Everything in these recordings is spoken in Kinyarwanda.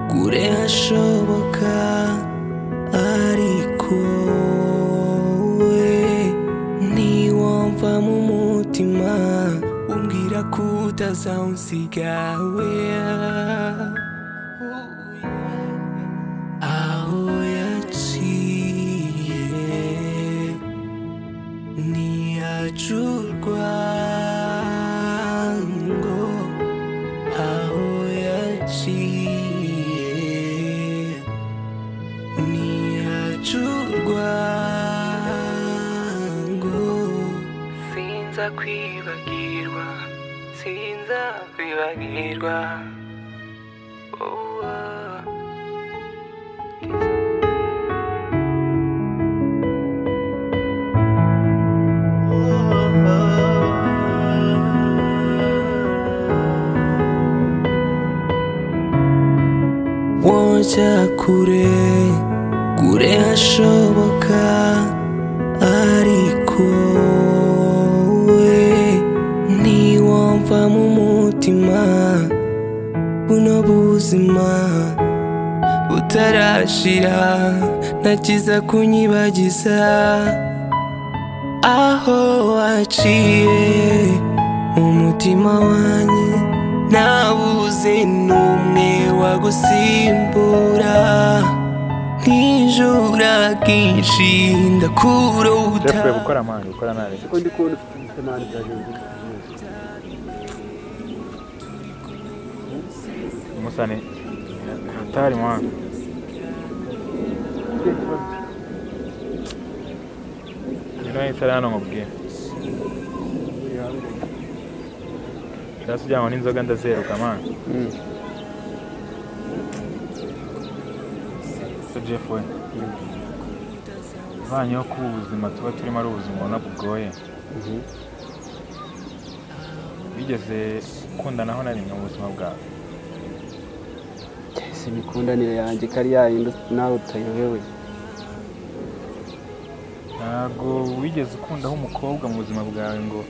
kure hashoboka ariko we niwumva mu mutima umbwira ko utazawusiga we aho yaciye ntiyacurwa ngo aho yaciye ntiyacurwa ngo sinza kwibagirwa sinza kwibagirwa Oh, ah. wajya kure kure hashoboka ariko we niwumva mu mutima buno buzima butarashira nakiza kunyibagiza aho waciye mu mutima wanjye nabuze n'umwe wagusimbura nk'ijura bwinshi ndakurota Jeff gukora mani gukora nabi kuko ndi kubona ufite ibitemani bya jenda umusane hatari mwana ngino itara hano nkubwira ndasi ujyanwa n'inzoga ndazeruka mani so Jeff we ivanyeho ko ubu buzima tuba turimo ari ubuzima ubona bugoye wigeze ukundanaho na rimwe mu buzima bwawe si imikundanire yanjye ko ari yayindi nawe utayobewe ntabwo wigeze ukundaho umukobwa mu buzima bwawe ngo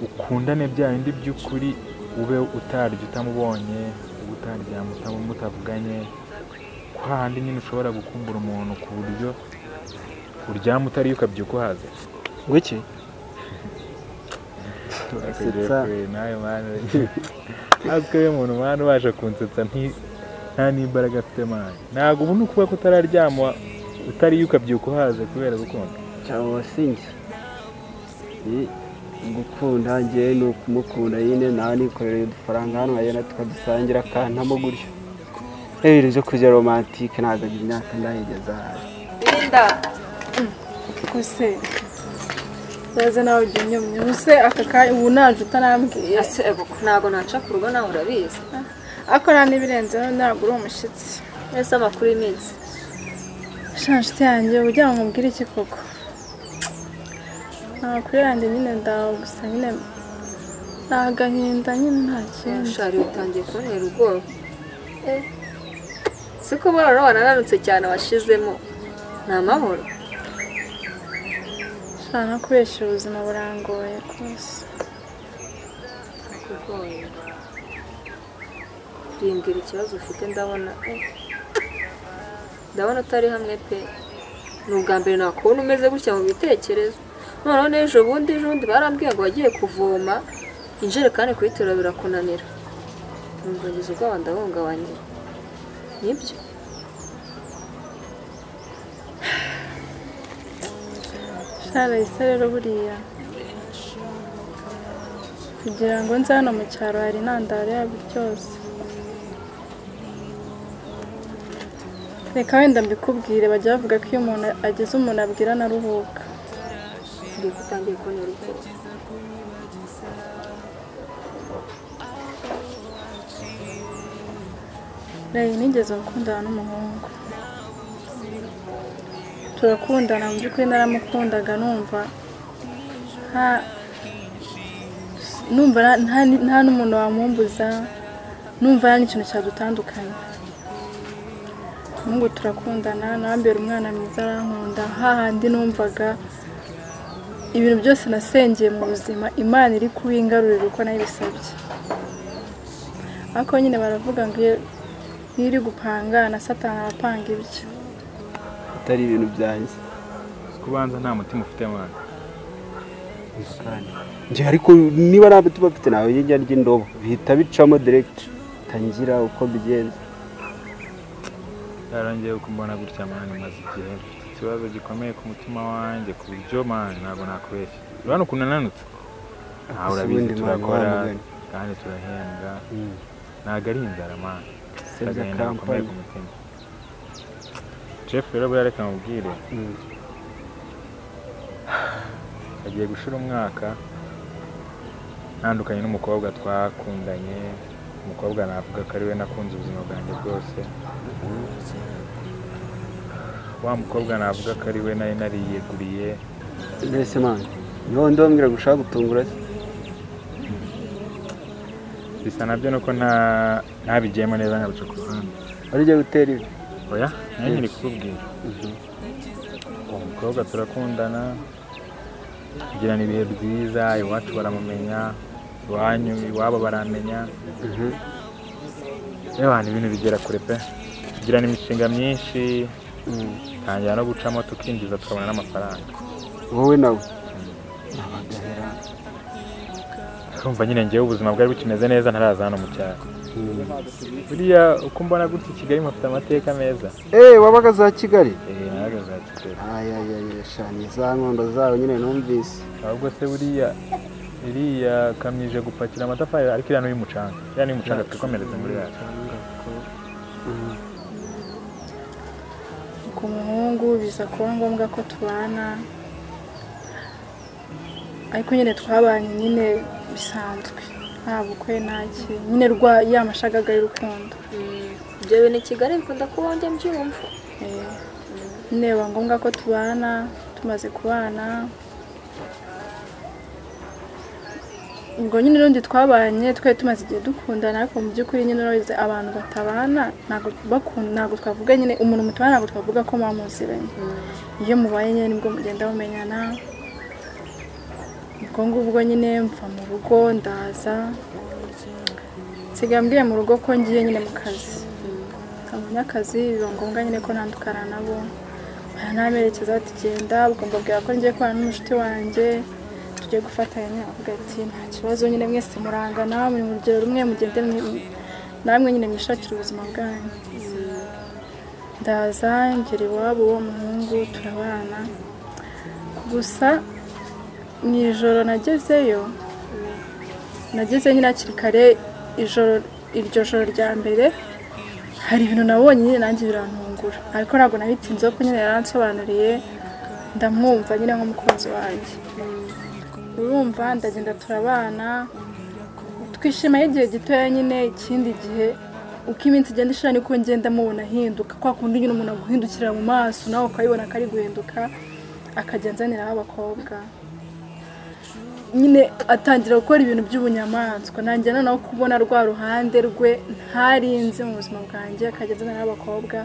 ukundane bya bindi by'ukuri ube utarya utamubonye ube utaryama utamu- mutavuganye ko hahandi nyine ushobora gukumbura umuntu ku buryo uryama utariyo ukabyuka uhaze ngwiki Akagiye kure, nawe mwana azwi we muntu mwana ubasha kunsetsa nti- nta n'imbaraga afite mwana ntabwo ubu ni ukuvuga ko utararyama utariyo ukabyuka uhaze kubera gukunda cyangwa wasinjye gukunda ngewe ni ukumukunda nyine nawe nikorera udufaranga hano hagenda tukadusangira akantamo gutyo rero ibyo kurya romantike ntabwo agira imyaka ndayigeza ahari Linda kuse naze nawe ujya unyumya ubuse aka kanya ubu nanje utarambwiye ese ebuko ntabwo naca ku rugo nawe urabizi ariko nta n'ibirenzeho ntabwo uri umushyitsi ese amakuru y'iminsi shanshuti yanjye ujya ngo nkubwire iki koko amakuru yanjye nyine ndawe gusa nyine ni agahinda nyine nta kindi ushari utangiye kubonera ubwoba Eh, si ko buroro wanananutse cyane washizemo ni amahoro ushobora no kubeshya ubuzima burangoye rwose kugoye rimbwira ikibazo ufite ndabona eh, ndabona utari hamwe pe ni ubwa mbere nakubona umeze gutya mu bitekerezo noneho n'ejo bundi ejo bundi barambwiye ngo wagiye kuvoma injerekani kuyiterura birakunanira numva ngize ubwoba ndahungabanye nibyo sharayisa rero buriya kugira ngo nze hano mu cyaro hari intandaro yabyo byose reka wenda mbikubwire bajya bavuga ko iyo umuntu agize umuntu abwira anaruhuka ngiye kutangiye kubonera ubwoba reyi nigeze gukundana n'umuhungu turakundana mu by'ukuri naramukundaga numva nta numva na- nta ni- nta n'umuntu wamumbuza numva nta n'ikintu cyadutandukanya umuhungu turakundana nabambera umwana mwiza arankunda hahandi numvaga ibintu byose nasengeye mu buzima imana iri kubingarurira uko nayibisabye ariko nyine baravuga ngo iyo iyo uri gupanga na satani arapanga ibyo atari ibintu byanjye kubanza nta mutima ufite mwana njye ariko niba nta mutima mfite nawe yijya ry'indobo bihita bicamo diregiti tangira uko bigenza yarongeye kumbona gutya mwana maze igihe mfite ikibazo gikomeye ku mutima wanjye ku buryo mwana ntabwo nakubeshya urabona ukuntu nanutse aha Ese urabizi ubundi mwana turakora wamugani. kandi turahembwa ntabwo ari inzara mwana Save the agahinda gakomeye company. ku mutima jeff rero buriya reka mubwire Mm. agiye gushira umwaka ntandukanye n'umukobwa twakundanye umukobwa navuga ko ari we nakunze ubuzima bwanjye bwose wa mukobwa navuga ko ari we nari nariyeguriye mbese mwana niho ndi wambwira ngo ushaka gutungura se bisa nabyo nuko nta ntabigiyemo neza nkabica ku ruhande wari ugiye gutera ibi oya nayo nkiri kububwira uwo mukobwa turakundana tugirana ibihe byiza iwacu baramumenya iwanyu iwabo baramenya yewe ni ibintu bigera kure pe tugirana imishinga myinshi Mm. tangira no gucamo tukinjiza tukabona n'amafaranga wowe nawe kumva nyine ngewe ubuzima bwari bukimeze neza ntaraza hano mu cyaro buriya uko mbona gutya i kigali mufite amateka meza eee wabaga za kigali eee nawe za kigali ayayaya shani za nkondo zawe nyine numvise ahubwo se buriya iriya kamyije gupakira amatafari ariko iriya ni umucanga iriya ni umucanga twikomereze muri yacu ku muhungu biza kuba ngombwa ko tubana ariko nyine twabanye nyine bisanzwe nta bukwe nta ki nyine rwa ya mashagaga y'urukundo ibyo bintu i kigali bikunda kuba njya mbyumva Eh, nyine biba ngombwa ko tubana tumaze kubana ubwo nyine n'undi twabanye twari tumaze igihe dukundana ariko mu by'ukuri nyine urabizi abantu batabana ntabwo bakunda ntabwo twavuga nyine umuntu mutabana ntabwo twavuga ko mwamuziranye iyo mubaye nyine nibwo mugenda mumenyana ubwo ngubwo nyine mva mu rugo ndaza nsigaye mbwiye mu rugo ko ngiye nyine mu kazi nkabonye akazi biba ngombwa nyine ko ntandukana nabo baranamerekeza bati genda ubwo mbabwira ko ngiye kubana n'umushuti wanjye tugiye gufatanya avuga ati nta kibazo nyine mwese murangana muri mu rugero rumwe mugende mwi- namwe nyine mwishakire ubuzima bwanyu ndaza ngera iwabo w'uwo muhungu turabana gusa mu ijoro nagezeyo nageze nyine hakiri kare ijoro iryo joro rya mbere hari ibintu nabonye nyine nanjye birantungura ariko ntabwo nabitinzeho kuko nyine yaransobanuriye ndamwumva nyine nk'umukunzi wanjye urumva ndagenda turabana twishima y'igihe gitoya nyine ikindi gihe uko iminsi igenda ishira niko ngenda mubona ahinduka kwa kundi nyine umuntu aguhindukira mu maso nawe ukabibona ko ari guhinduka akajya anzaniraho abakobwa nyine atangira gukora ibintu by'ubunyamaswa nanjye noneho kubona rwa ruhande rwe ntarinze mu buzima bwanjye akajya azaniraho abakobwa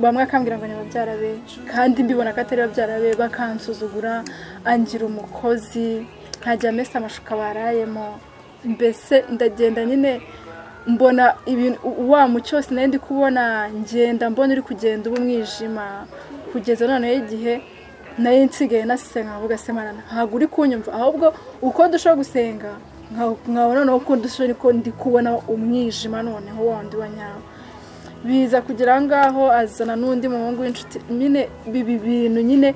bamwe akambwira ngo ni babyara be kandi mbibona ko atari babyara be bakansuzugura angira umukozi nkajya amesa amashuka barayemo mbese ndagenda nyine mbona ibintu wa mucyo wose nari ndi kubona ngenda mbona uri kugenda uba umwijima kugeza noneho igihe nari nsigaye nasisenga nkavuga se mana ntabwo uri kunyumva ahubwo uko dushobora gusenga nkabona noneho uko dushobora niko ndi kubona umwijima noneho wa wundi wa nyawo biza kugira ngaho azana n'undi muhungu w'inshuti nyine bibi bintu nyine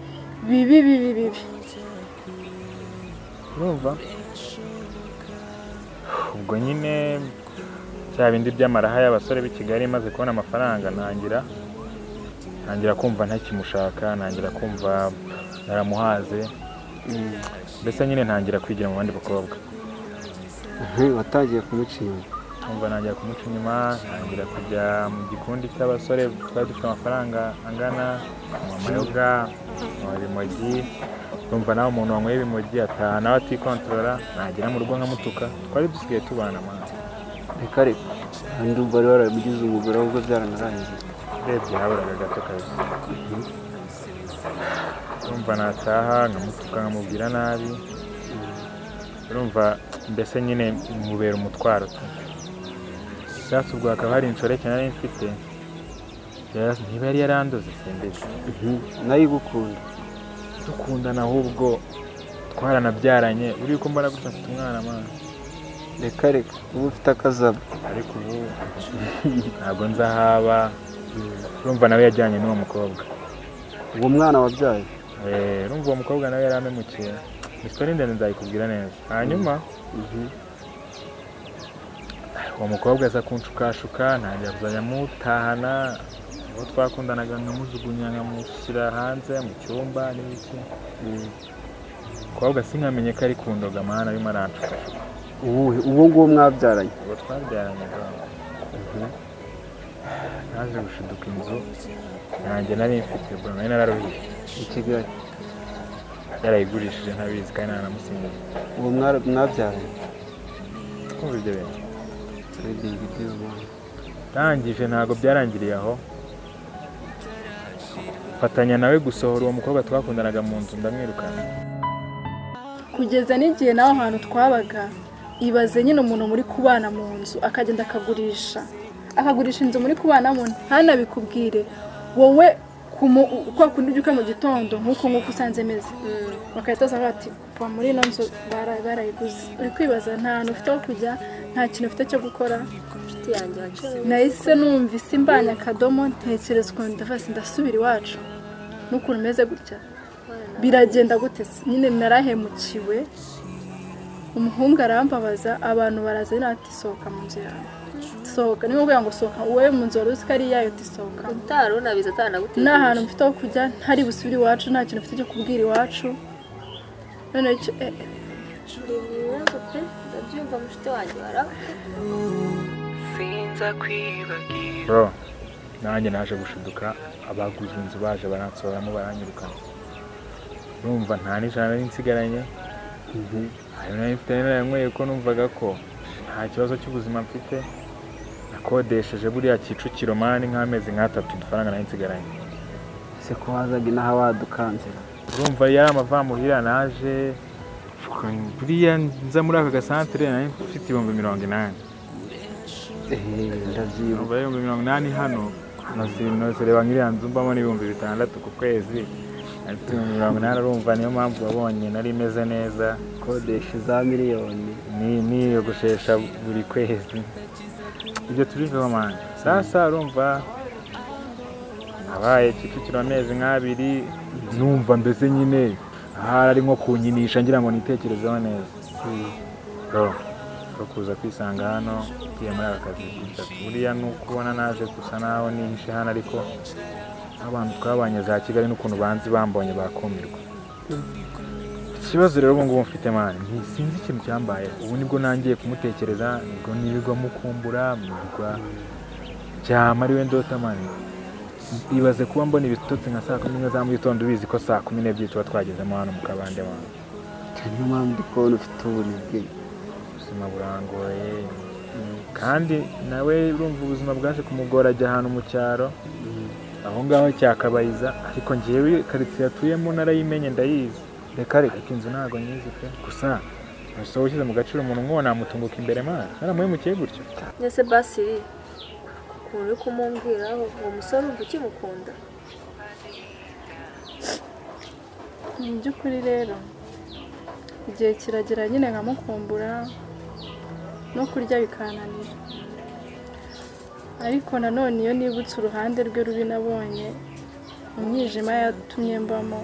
bibi bibi bibi urumva ubwo nyine bya bindi by'amaraha y'abasore b'i kigali maze kubona amafaranga ntangira ntangira kumva ntakimushaka ntangira kumva naramuhaze mbese nyine ntangira kwigira mu bandi bakobwa Mhm, watangiye kumuca inyuma nkumva ntangira kumuca inyuma ntangira kujya mu gikundi cy'abasore twari dufite amafaranga angana anywa amayoga anywa ibimogi urumva nawe umuntu wanyweye ibimogi ataha nawe atikontorora nagera mu rugo nkamutuka twari dusigaye tubana mwana reka reka kandi ubu wari warabigize umugore ahubwo byaranarangiye urebye haburaga gato kazi urumva nataha nkamutuka nkamubwira nabi urumva mbese nyine mubera umutwaro tu isasu ubwo hakaba hari inshoreke nari mfite Yes, ntiba yari yarandoze simbizi nayo igukunda dukundana ahubwo twaranabyaranye uri yuko mbona gutya mfite umwana mwana reka reka uba ufite akazabo ariko ubu ntabwo nzahaba urumva nawe yajyanye n'uwo mukobwa uwo mwana wabyaye Eh, urumva uwo mukobwa nawe yari amemukiye isitori ndende nzayikubwira neza hanyuma uwo mukobwa aza kunshukashuka ntangira kuzajya mutahana uwo twakundanaga nkamujugunya nkamushyira hanze mu cyumba n'ibiki umukobwa sinkamenye ko ari kundoga mana arimo aranshuka uwuhe uwo nguwo mwabyaranye uwo twabyaranye rwanda naje gushiduka inzu nanjye nari mfite bwa nari nararuhiye i kigali yarayigurishije ntabizi kandi nanamusinyira uwo mwara- mwabyaranye twumva ibyo bintu Trading deal, man. ndangije ntabwo byarangiriye aho mfatanya nawe gusohora uwo mukobwa twakundanaga mu nzu ndamwirukana kugeza n'igihe nawe ahantu twabaga ibaze nyine umuntu muri kubana mu nzu akagenda akagurisha akagurisha inzu muri kubanamo ntanabikubwire wowe kumu- kwa kundi ubyuka mu gitondo nk'uko nk'uko usanze meze bagahita baza bati va muri ino nzu bara- barayiguze uri kwibaza nta hantu ufite aho kujya nta kintu ufite cyo gukora inshuti yanjye waciye nahise numvise imbanya akadomo ntekereza ukuntu ndavasi ndasubira iwacu n'ukuntu umeze gutya biragenda gute se nyine narahemukiwe umuhungu arambabaza abantu baraza rero ati sohoka mu nzu yawe sohoka niba uvuga ngo sohoka wowe mu nzu wari uzi ko ari iyayo uti sohoka utari unabizi atanagutekereje nta hantu mfite aho kujya ntari busubire iwacu nta kintu mfite cyo kubwira iwacu noneho icyo eh, eh, ibibazo pe ndabyumva mushite wanjye wara bro nanjye naje gushiduka abaguze inzu baje baransohoramo baranyirukana numva nta n'ijana nari nsigaranye hari nari mfite naranyweye ko numvaga ko nta kibazo cy'ubuzima mfite nakodesheje buriya kicukiro mani nk'amezi nk'atatu udufaranga nari nsigaranye se ko wazaga inaha wadukanzira urumva yari amavamuhira naje fucking buriya nza muri aka gasantere nari mfite ibihumbi mirongo inani Eh, ndabyibuka urumva ibihumbi mirongo inani hano nosi- nosereba nk'iriya nzu mbamo n'ibihumbi bitandatu ku kwezi nari mfite ibihumbi mirongo inani urumva niyo mpamvu wabonye nari meze neza kodesha za miliyoni ni niyogoshesha buri kwezi ibyo tubiveho manje sasa urumva nabaye kicukiro amezi nk'abiri numva mbese nyine ahari ari nko kunyinisha ngira ngo nitekerezeho neza ro ro kuza kwisanga hano ngiye muri aka kazi kitatu buriya ni ukubona naje gusa naho nihishe hano ariko abantu twabanye za kigali n'ukuntu banzi bambonye bakumirwa ikibazo rero ubu ngubu mfite mani nti- sinzi ikintu cyambaye ubu nibwo nangiye kumutekereza nibwo nibigwa mukumbura mwigwa byama ari we ndota mani ibaze kuba mbona ibitotsi nka saa kumi n'imwe za mu gitondo ubizi ko saa kumi n'ebyiri tuba twagezemo hano mu kabande wanyu niyo mpamvu ndi kubona ufite ubunebwe ubuzima burangoye kandi nawe urumva ubuzima bwaje kumugora ajya ahantu mu cyaro aho ngaho cyakabayiza ariko ngewe karitsiye atuyemo narayimenye ndayizi reka reka ariko inzu ntabwo nyizi pe gusa umusore ushyize mu gaciro umuntu nk'uwo namutunguka imbere mana naramuhemukiye gutyo ndetse basiri ukuntu uri kumumbwiraho uwo musore urumva ukimukunda mu by'ukuri rero igihe kiragera nyine nkamukumbura no kurya bikananira ariko nanone iyo nibutse uruhande rwe rubi nabonye umwijima yatumye mbamo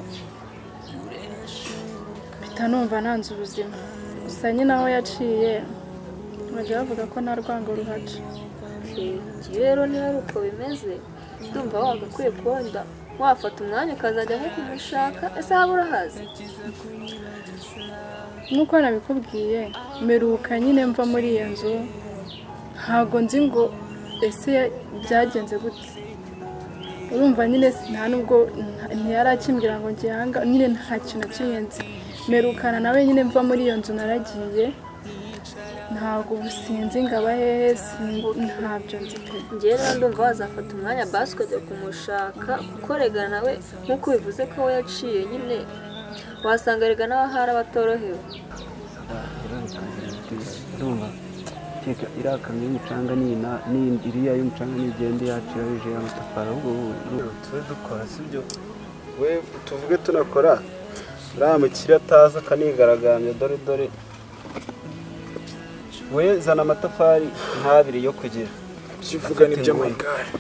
mpita numva nanze ubuzima gusa nyine aho yaciye bajya bavuga ko nta rwango ruhaca Okay, njye rero niba ari uko bimeze ndumva wagakwiye kubonda wafata umwanya ukazajya nko kumushaka ese haba urahazi nk'uko nabikubwiye meruka nyine mva muri iyo nzu ntabwo nzi ngo ese byagenze gute urumva nyine si- nta nubwo nta- ntiyarakimbwira ngo njye aha ngaha nyine nta kintu na kimwe nzi merukana nawe nyine mva muri iyo nzu naragiye ntabwo ubu sinzi ngo aba hehe sinzi- ntabyo nzi pe njye rero ndumva wazafata umwanya basi ukajya kumushaka kuko rega nawe nk'uko bivuze ko we yaciye nyine wasanga rega nawe ahari abatorohewe reka reka, reka, reka. Ndumva, gukeka iriya kamyo y'umucanga ni ina- ni iriya y'umucanga nigende yacu yabije y'amatafari ahubwo wowe- tube dukora sibyo we tuvuge tunakora uriya mukire ataza akanigaragambya dore dore we zana amatafari nk'abiri yo kugira kivuga n'iby'amagare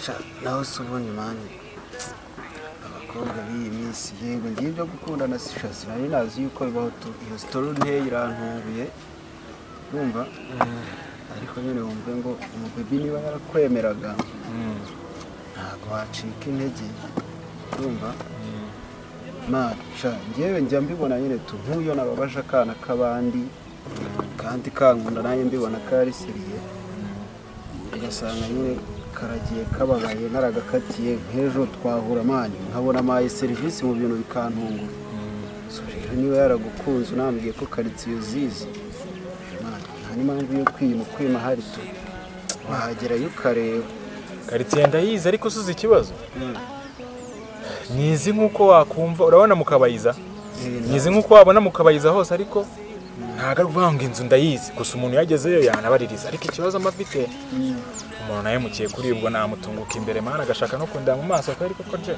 Sha, nawe se ubundi mani abakobwa b'iyi minsi yego ngiye ibyo gukundana si shasi nari nazi yuko bibaho tu iyo sitori nteye irantunguye urumva ariko nyine wumve ngo umubibi niba yarakwemeraga ntabwo wacika intege urumva mani sha ngewe njya mbibona nyine tu nk'uyo nababaje akana k'abandi kandi kankunda nanjye mbibona kari seriye ugasanga nyine karagiye kababaye naragakatiye nk'ejo twahura mani nkabona amaye serivisi mu bintu bikantungura so rero niba yaragukunze unambwiye ko karitsiye uzizi mani nta n'impamvu yo kwima kwima hari tu wahagerayo ukareba karitsiye ndayizi ariko usuze ikibazo nyizi nk'uko wakumva urabona mu kabayiza nyizi nk'uko wabona mu kabayiza hose ariko ntabwo ari ukuvuga ngo inzu ndayizi gusa umuntu yagezeyo yanabaririza ariko ikibazo mba afite umuntu nawe mukiye kuri ubwo namutunguka imbere mwana agashaka no kundeba mu maso ko ariko ko nje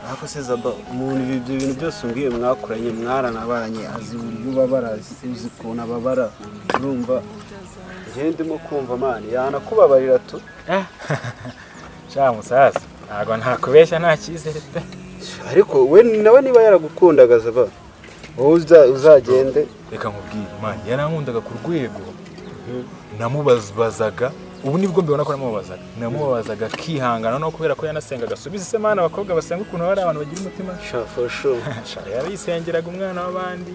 ariko se zaba umuntu ibi- ibyo bintu byose umbwiye mwakoranye mwaranabanye azi uburyo ubabara azi uzi ukuntu ababara urumva njyewe ndimo kumva mani yanakubabarira tu sha musaza ntabwo ntakubeshya nta cyizere pe ariko we nawe niba yaragukundaga zaba wowe uza- uzagende reka nkubwire imana yarankundaga ku rwego namubazaga ubu nibwo mbibona ko namubazaga namubazaga akihangana no kubera ko yanasengaga subiza ise mana abakobwa basenga ukuntu baba ari abantu bagira umutima shafasho Sha, yarayisengeraga umwana w'abandi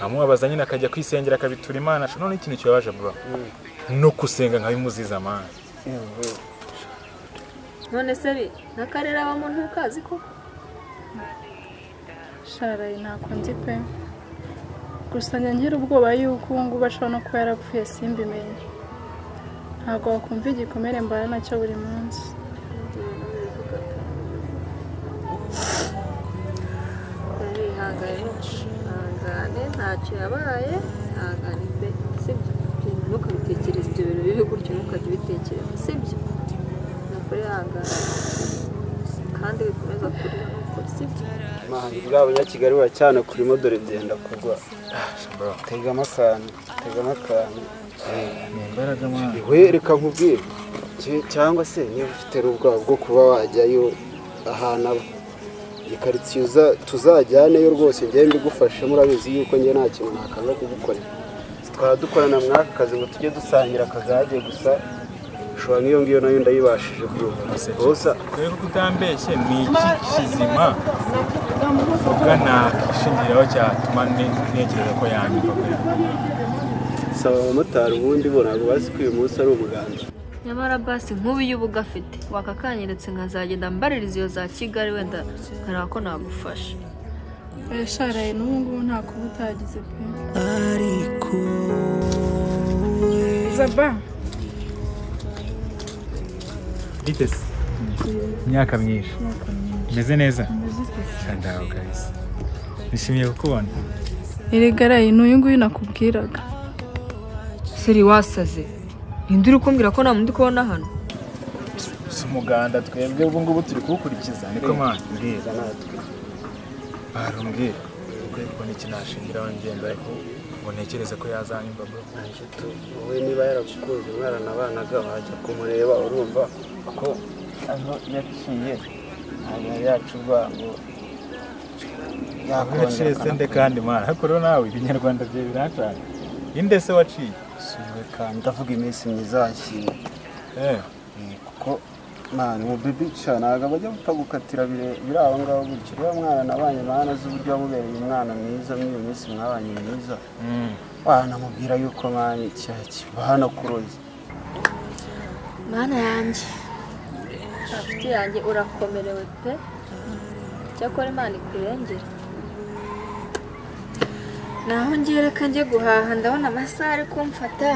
amubabaza nyine akajya kwisengera akabitura imana Sha, none ikintu kibabaje bro no gusenga nkabimuziza mana none se bi n'akarere abamo ntukazi ko sharaye ntako nzi pe gusa njya ngira ubwoba yuko ubu ngubu ashobora no kuba yarapfuye simbimenye ntabwo wakumva igikomere mbana nacyo buri munsi narihangane ihangane ntacyo yabaye ihangane pe sibyo ntukabitekereze ibyo bintu bibi gutyo ntukajya ubitekereza sibyo nukuri ihangane kandi wikomeza kurira nukuri sibyo mani bwa banyakigali buracyane kuri modore byenda kugwa bro tegamo akantu tegamo akantu ni imbaraga mwana we reka nkubwire Cy- cyangwa se niba ufite n'ubwoba bwo kuba wajyayo ahantu aba ikaritsiye uza- tuzajyaneyo rwose njyewe mbigufashemo urabizi yuko njye nta kintu nakanga kugukorera twaba dukorana mwaka kazi ngo tujye dusangira akagage gusa ushobora nk'iyo ngiyo nayo ndayibashije kuruhuka gusa dore ko utambeshye ni iki kizima uvuga nakishingiraho cyatuma ne- ntekereza ko yanyumva pe saba abamotari ubundi bo ntabwo bazi ko uyu munsi ari umuganda nyamara basi nk'ubu iyo uba ugafite wakakanyeretse nkazagenda mbaririza iyo za kigali wenda nkareba ko nagufasha Eh, sharaye n'ubu ngubu ntako uba utagize pe ariko zaba bitese imyaka myinshi umeze neza ndaho kabisa nishimiye kukubona erigaraye n'uyu nguyu nakubwiraga seri wasaze ninde uri kumbwira ko nta mundi kubona hano si umuganda twebwe ubwo ngubu turi kuwukurikiza niko mwana mbwira natwe barumbwira urwego n'ikinashingiraho ngenda ariko ngo ntekereze ko yazanyumva bro inshuti wowe niba yaragukunze mwaranabanaga wajya kumureba urumva ko aho yaciye ntabwo yari yacuba ngo waciye yakongera sende kandi mwana ariko rero nawe ibinyarwanda byawe biracana inde se waciye kanasubiwe kandi ndavuga iminsi myiza yakiriye eh kuko mwana umubibi cya ntabwo abajya batagukatira bire- biri aho ngaho gutyo rero mwana nabanye mwana azi uburyo wamubereye umwana mwiza muri iyo minsi mwabanye myiza mm. wanamubwira yuko mwana icyaha kiba hano kuroza mwana yanjye inshuti yanjye urakomerewe pe cyakora imana ikurengera naho ngiye reka njye guhaha ndabona amasaha ari kumfata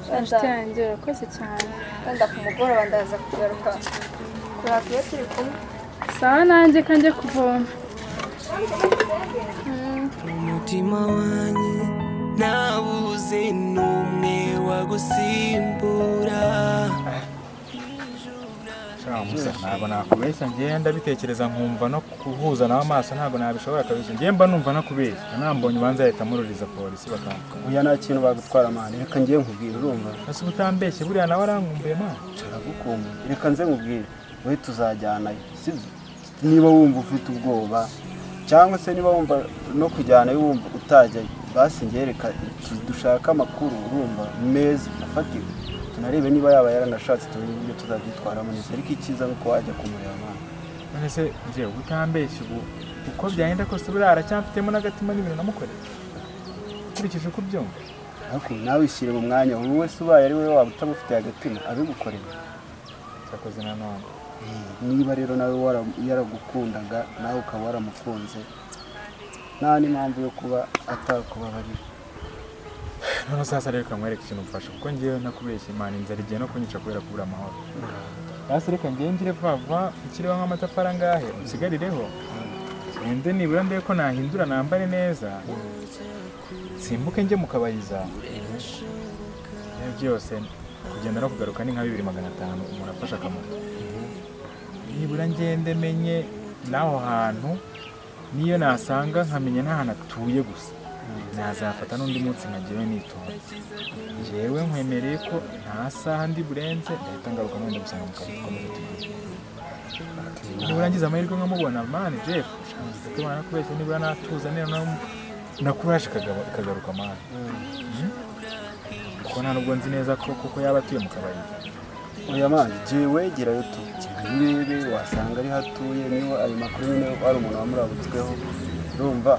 wenda inshuti yanjye urakoze cyane wenda ku mugoroba ndaza kugaruka kuraka iyo turi kumwe sawa nanjye kanjye kuvoma umutima wanjye nabuze n'umwe wagusimbura musa ntabwo nakubeshya ngewe ndabitekereza nkumva no kuhuza nawe amaso ntabwo nabishobora kabisa ngewe mba numva no kubeshya nambonye ubanza ahita amururiza polisi bakamutwara Oya nta kintu bagutwara mani reka ngiye nkubwire urumva ese utambeshye buriya nawe arankumbuye mwana turagukunda reka nze nkubwire wowe tuzajyanayo sibyo niba wumva ufite ubwoba cyangwa se niba wumva no kujyanayo wumva utajyayo basi ngewe reka tu- dushake amakuru urumva meza afatika tunarebe niba yaba yaranashatse tumenye uburyo tuzabyitwaramo neza ariko icyiza ni uko wajya kumureba mani none se ngewe utambeshye ubu uko byagenda kose buriya aracyamfitemo n'agatima n'ibintu namukoreye nkurikije uko ubyumva ariko nawe ishyire mu mwanya buri wese ubaye ari we waba utamufitiye agatima abigukorera cyakoze nanone niba rero nawe wara- yaragukundaga nawe ukaba waramukunze nta n'impamvu yo kuba atakubabarira none sasa reka nkwereke ikintu mfasha kuko ngewe nakubeshye imana inzara igiye no kunyica kubera kubura amahoro basi reka ngewe ngire vuba vuba ukiriho nk'amatafari angahe unsigarireho wende nibura ndebe ko nahindura nambare neza simbuke njye mu kabayiza ibyo byose kugenda no kugaruka ni nka bibiri magana atanu umuntu afashe akamaro nibura ngende menye n'aho hantu niyo nasanga nkamenya n'ahantu atuye gusa nazafata n'undi munsi nkagira nitonze njyewe nkwemereye ko nta saha ndi burenze ndahita ngaruka mwenda gusanga mu kazi dukomeze tugire nibura ngize amahirwe nkamubona mani jeff tubana kubeshya nibura natuza niba na- nakuraje ikagaruka- ikagaruka mani kuko nta nubwo nzi neza ko koko yaba atuye mu kabari oya mani jye wegerayo tu urebe wasanga ari hatuye niba ayo makuru nyine ari umuntu wamurabutsweho urumva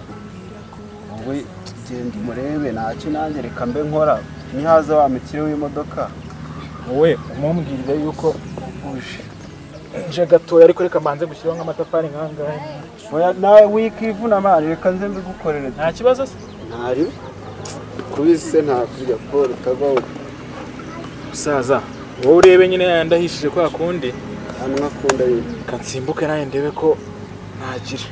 wowe genda umurebe ntacyo nanjye reka mbe nkora nihaza wa mukire w'imodoka wowe umumbwirire yuko uje nje gatoya ariko reka mbanze gushyiraho nk'amatafari nk'angahe oya nawe wikivuna mani reka nze mbigukorere nta kibazo se ntari kubise nta kurya paul kagabo musaza wowe urebe nyine yandahishije kwa kundi hano akunda yindi reka nsimbuke nawe ndebe ko ntagira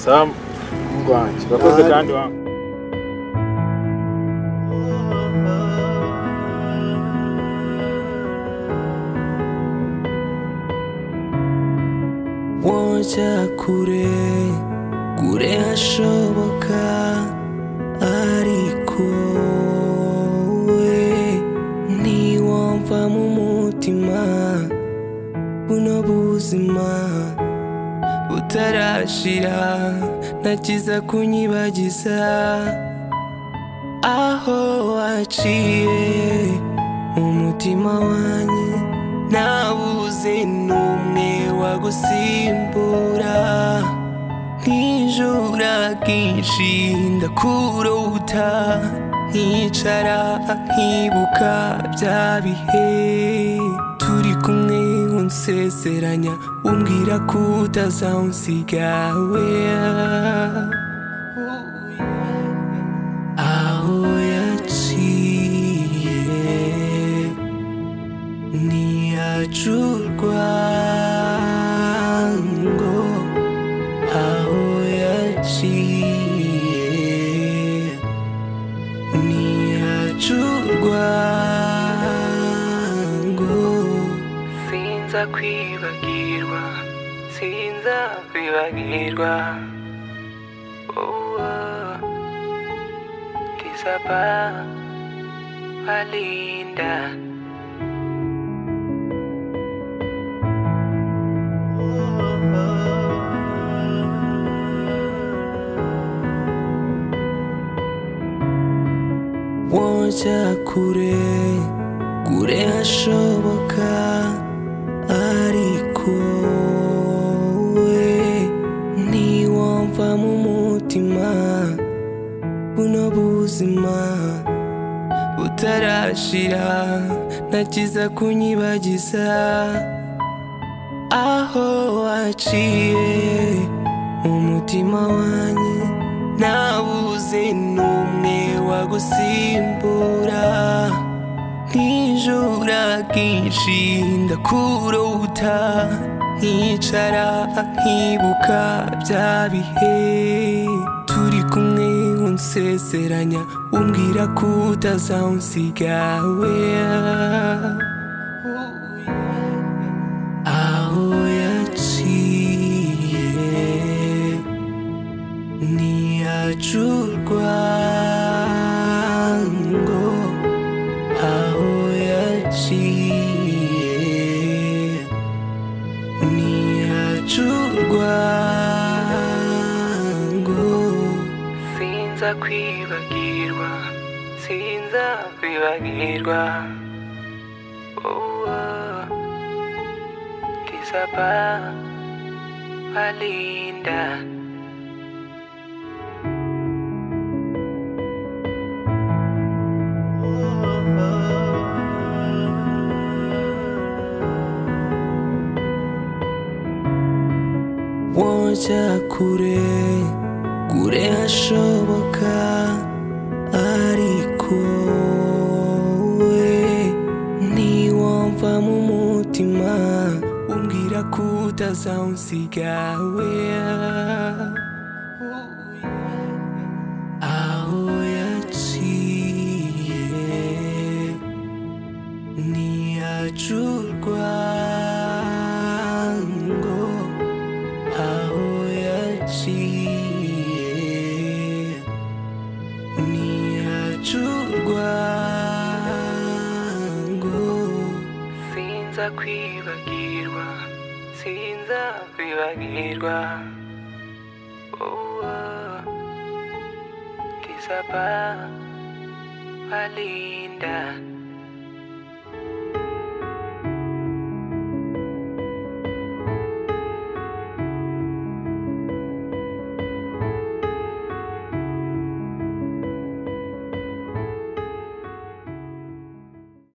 samu umuhungu wanjye urakoze kandi wa woja kure kure hashoboka ariko we ntiwumva mu mutima buno buzima butarashira nakiza kunyibagiza aho waciye umutima wanjye nabuze n'umwe wagusimbura nkijura kenshi ndakurota nkicara nkibuka bya bihe turi kumwe unsezeranya umbwira ko utazawunsiga we aho yaciye ntiyacurwa ngo aho yaciye ntiyacurwa ngo sinza kwibagirwa sinza kwibagirwa uwo ndizaba balinda woja kure kure hashoboka ariko we ntiwumva mu mutima buno buzima butarashira nakiza kunyibagiza aho waciye umutima wanjye nabuze n'umwe wagusimbura nkijura kenshi ndakurota nkicara nkibuka bya bihe turi kumwe unseseranya umbwira ko utazawunsiga weya aho yaciye ntiyacurwa ngo aho yaciye ntiyacurwa ngo sinza kwibagirwa sinza kwibagirwa uwo Disaba Alinda Woja kure kure hashoboka ariko we ntiwumva mu mutima umbwira ko utazawunsiga weya aho yaciye ntiyacurwa ngo aho yaciye ntiyacurwa ngo sinza kwibagirwa sinza kwibagirwa uwo disaba alinda